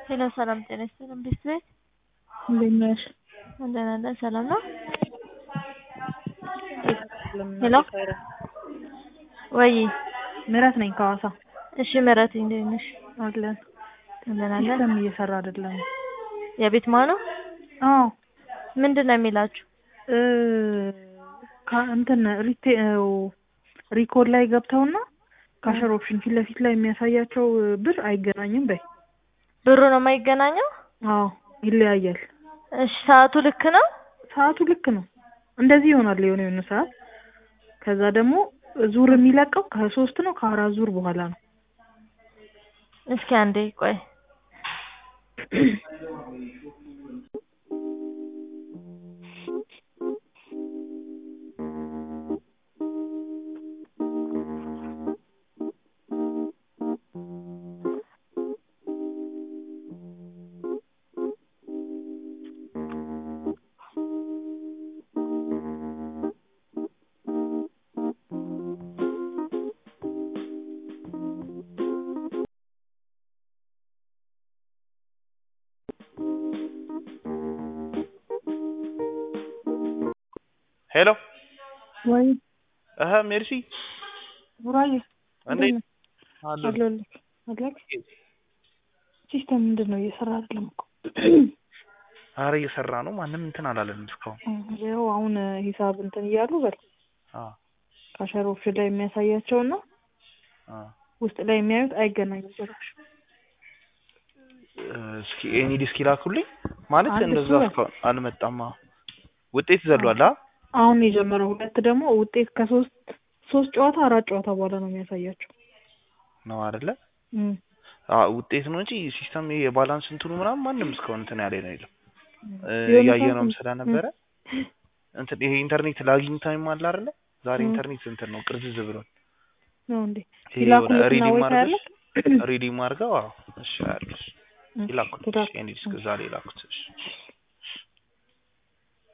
ሄሎ ሰላም ጤና ይስጥልን ቤት ቤት እንዴት ነሽ? ደህና ነን ሰላም ነው? ሄሎ ወይ ምህረት ነኝ ከሐዋሳ እሺ ምህረት እንዴት ነሽ? አለን ደህና ነን። ሲስተም እየሰራ አይደለም። የቤት ማነው? አዎ ምንድን ነው የሚላችሁ? እ ካ- እንትን ሪቴ ሪኮል ላይ ገብተውና ካሸር ኦፕሽን ፊት ለፊት ላይ የሚያሳያቸው ብር አይገናኝም በይ። ብሩ ነው የማይገናኘው? አዎ ይለያያል። እሺ ሰዓቱ ልክ ነው? ሰዓቱ ልክ ነው። እንደዚህ ይሆናል የሆነ የሆነ ሰዓት። ከዛ ደግሞ ዙር የሚለቀው ከሶስት ነው ከአራት ዙር በኋላ ነው። እስኪ አንዴ ቆይ ሄሎ ወይ እህ ሜርሲ ቡራዬ እንዴት አሉ አለሁልህ አለክ ሲስተም ምንድን ነው እየሰራ አይደለም እኮ ኧረ እየሰራ ነው ማንም እንትን አላለንም እስካሁን ይኸው አሁን ሂሳብ እንትን እያሉ በል አ ካሸር ኦፕሽን ላይ የሚያሳያቸውና አ ውስጥ ላይ የሚያዩት አይገናኙም ጭራሽ። እስኪ ኤኒ ዲስክ ይላኩልኝ ማለት አንድ እንደዛ እሱ በል። እስካሁን አልመጣማ ውጤት ዘሏል አ አሁን የጀመረው ሁለት ደግሞ ውጤት ከሶስት ሶስት ጨዋታ አራት ጨዋታ በኋላ ነው የሚያሳያቸው። ነው አይደለ እም። አ ውጤት ነው እንጂ ሲስተም ይሄ የባላንስ እንትኑ ምናምን ማንም እስካሁን እንትን ያለ ነው የለም እ የሆነ እያየነውም ሰዓት- ስለነበረ እንትን ይሄ ኢንተርኔት ላጊንግ ታይም አለ አይደለ ዛሬ እም። ኢንተርኔት እንትን ነው ቅርዝዝ ብሏል ነው እንዴ? ይሄ የሆነ ይላኩልትና ሪዲም ወይ ታያለህ? አድርገሽ ሪዲም አድርገው አዎ እሺ አያለሁ እሺ፣ ይላኩልኝ ትላክ። ኤኒ ዲስክ ዛሬ ይላኩት እሺ